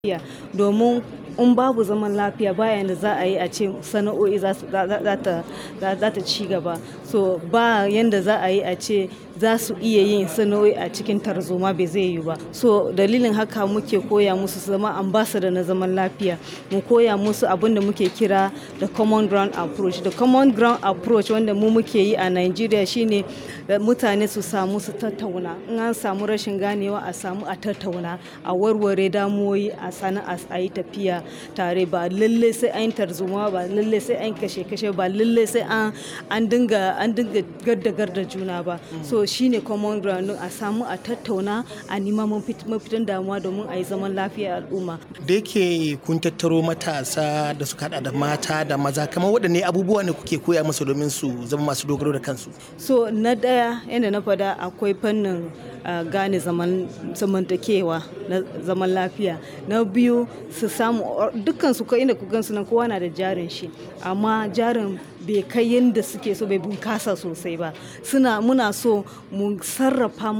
lafiya domin in babu zaman lafiya bayan da za a yi a ce sana'o'i za ta ci gaba. So ba yanda za a yi a ce za su iya yin sana'o'i a cikin tarzoma bai zai yiwu ba. So dalilin haka muke koya musu su zama ambassador na zaman lafiya. Mu koya musu abin da muke kira the common ground approach. The common ground approach wanda mu muke yi a Najeriya shine mutane su samu su tattauna. In an samu rashin ganewa a samu a tattauna, a warware damuwoyi, a sana'a, a yi tafiya tare ba lalle sai an yi tarzoma ba, lalle sai an kashe kashe ba, lalle sai an dinga an dinga garda garda juna ba. So shine common ground a samu a tattauna, a nima mafitan damuwa domin a yi zaman lafiya a al'umma. Da yake kun tattaro matasa da suka haɗa da mata da maza kamar waɗanne abubuwa ne kuke koya musu domin su zama masu dogaro da kansu? So na ɗaya yanda na faɗa akwai fannin gane zamantakewa na zaman lafiya. Na biyu su samu dukkansu ko inda kuka gansu nan kowa na da jarin shi amma jarin bai kai yanda suke so bai bunkasa sosai ba. Suna muna so mu sarrafa.